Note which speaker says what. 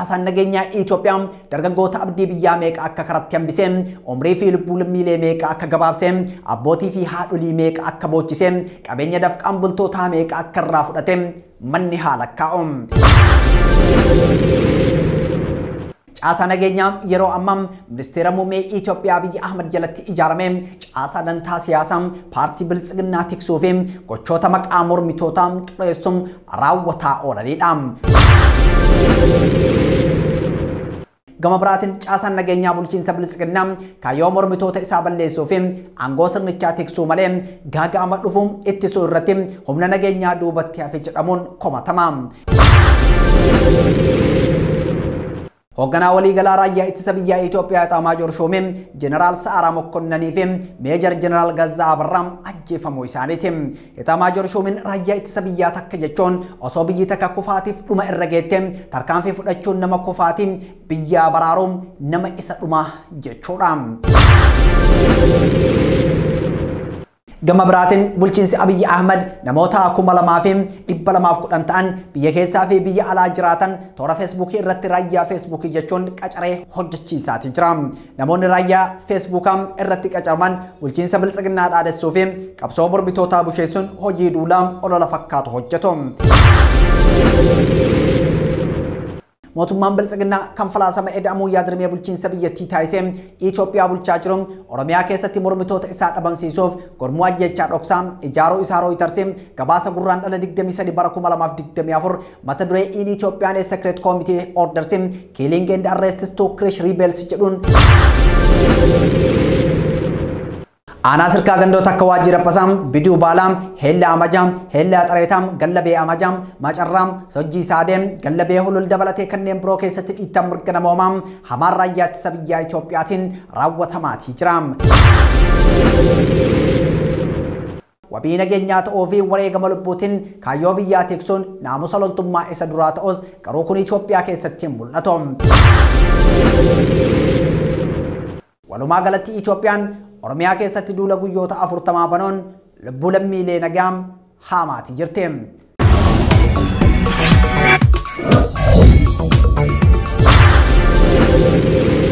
Speaker 1: caasaan nageenyaa Itoophiyaa dargaggoota abdii biyyaa meeqa akka karatti hambisee umrii fi lubbuu lammiilee meeqa akka gabaabsee abbootii fi haadholii meeqa akka boochisee qabeenya dafqaan bultootaa meeqa akka irraa fudhate manni haala kaa'u. Caasaa nageenyaa yeroo ammaa ministeera muummee Itoophiyaa biyya Ahmad jalatti ijaarame caasaa dantaa siyaasaa paartii biltsiginnaa tiksuu fi gochoota maqaa mormitootaa xureessuun raawwataa oolanidha. Gama biraatiin caasaan nageenyaa bulchiinsa biltsiginnaa kaayyoo mormitoota isaa balleessuu fi aangoo sirnichaa tiksuu malee gaaga'ama dhufu ittisuu irratti humna nageenyaa duubatti hafe jedhamuun komatama. Hoogganaa waliigalaa raayyaa ittisa biyyaa Itoophiyaa Ixaamaajoor Shoomee Jeneraal Sa'aaraa Mokkonnanii fi Meejar Jeneraal Gazzaa Abarraam ajjeefamuu isaaniiti. Ixaamaajoor Shoomiin raayyaa ittisa biyyaa takka jechuun osoo biyyi takka kufaatiif dhuma irra geette tarkaanfii fudhachuun nama kufaatiin biyyaa baraaruun nama isa dhumaa jechuudha. Gama biraatiin bulchiinsi Abiyyi Ahmad namoota kuma lamaa fi dhibba lamaaf kudhan ta'an biyya keessaa fi biyya alaa jiraatan toora feesbuukii irratti raayyaa feesbuukii jechuun qacaree hojjechiisaatii jira. Namoonni raayyaa feesbuukaa irratti qacaraman bulchiinsa biltsiginnaa dhaadessuu fi qabsoo mormitootaa busheessuun hojii duulaa olola fakkaatu hojjetu. mootummaan biltsiginnaa kan falaasama eda'amuu yaadrimee bulchiinsa biyyattii taasisee Itoophiyaa bulchaa jiru Oromiyaa keessatti mormitoota isaa dhabamsiisuuf gurmuu ajjechaa dhoksaa ijaaruu isaa rooyitarsee gabaasa gurraan dhala 23 bara 2024 mata duree in Itoophiyaan secret committee orders killing and arrests to crush rebels jedhuun aanaa sirkaa gandoota akka waajjira pasaam biduu baalaam heella amajaam heella xareetaam gallabee amajaam macarraam sojjii saadeem gallabee hulul dabalatee kanneen biroo keessatti dhiittaan mirga namoomaa hamaan raayyaa ittisa biyyaa Itoophiyaatiin raawwatamaatii jira. Wabii nageenyaa ta'uu fi wareegama lubbuutiin kaayyoo biyyaa tiksuun naamusa loltummaa isa duraa ta'us garuu kun Itoophiyaa keessatti hin mul'atu. Walumaa galatti Itoophiyaan Oromiyaa keessatti duula guyyoota afurtamaa banoon lubbuu lammiilee nagaa haamaati jirti. Thank you.